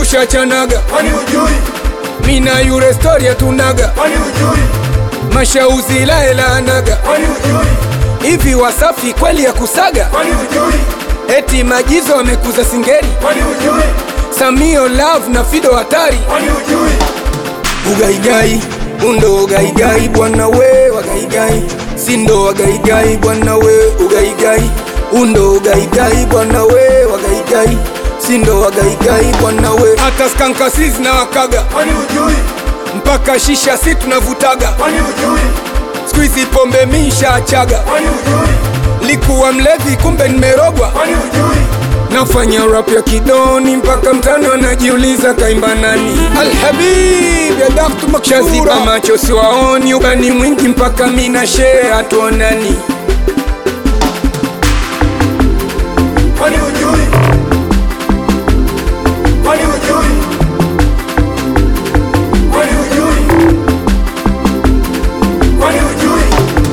tushachanaga kwani ujui, mina yure story tunaga kwani ujui, mashauzi laelaanaga kwani ujui, hivi wasafi kweli ya kusaga kwani ujui, eti majizo wamekuza singeli kwani ujui, samio love na fido hatari kwani ujui, ugaigai undo ugaigai bwana we wagaigai sindo wagaigai bwana we ugaigai undo ugaigai bwana we wagaigai sindo wagaigai bwana we hata skankasizi na wakaga kwani ujui, mpaka shisha si tunavutaga kwani ujui, skuizi pombe misha achaga kwani ujui, likuwa mlevi kumbe nimerogwa kwani ujui, nafanya rap ya kidoni mpaka mtano anajiuliza kaimba nani alhabib ya daktu makshaziba macho siwaoni ubani mwingi mpaka mina shee hatuonani kwani ujui, kwani ujui, kwani ujui, kwani ujui,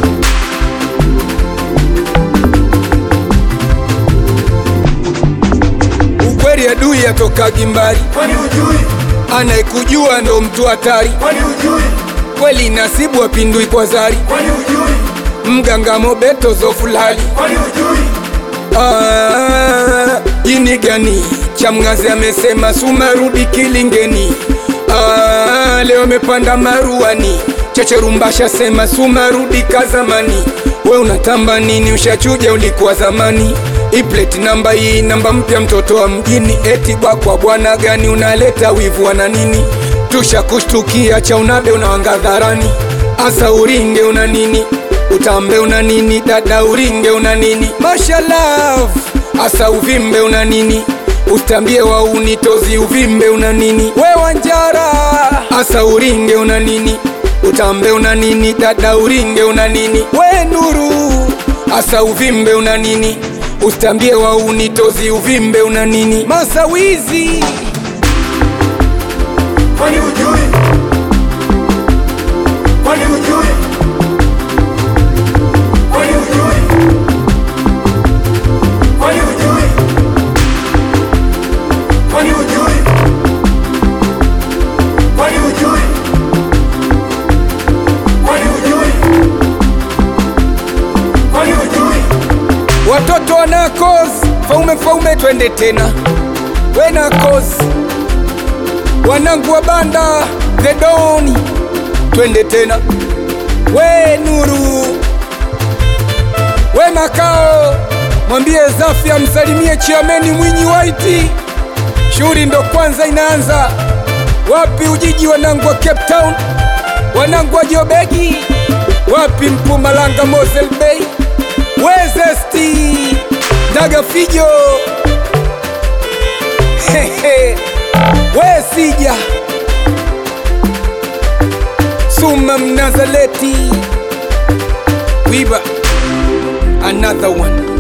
ukweli adui yatokagi mbali kwani ujui, anayekujua ndo mtu hatari kwani ujui, kweli nasibu apindui kwa zari kwani ujui, mganga mobeto zofulali kwani ujui, Ah, jini gani chamgazi amesema sumarudi kilingeni Ah, leo amepanda maruani checherumbasha sema sumarudi kazamani we unatamba nini ushachuja ulikuwa zamani ipleti namba hii namba mpya mtoto wa mjini eti bakwa bwana gani unaleta wivu wana nini tushakushtukia cha unabe unawangadharani asa uringe una nini utambe una nini dada uringe una nini mashallah asa uvimbe una nini utambie wa unitozi uvimbe una nini we wanjara asa uringe una nini utambe una nini dada uringe una nini we nuru asa uvimbe una nini utambie wa unitozi uvimbe una nini masawizi kwani ujui, kwani ujui, kwani ujui, kwani ujui, kwani ujui, kwani ujui, kwani ujui, kwani ujui, watoto wanakos faume faume twende tena wenakos wanangu wa banda the doni twende tena we nuru we makao mwambie zafya msalimie chiameni mwinyi waiti shughuli ndo kwanza inaanza wapi ujiji wanangu wa cape town wanangu wa jobegi wapi mpumalanga mosel bay wezesti daga fijo Hehe. we sija suma mnazaleti wiba another one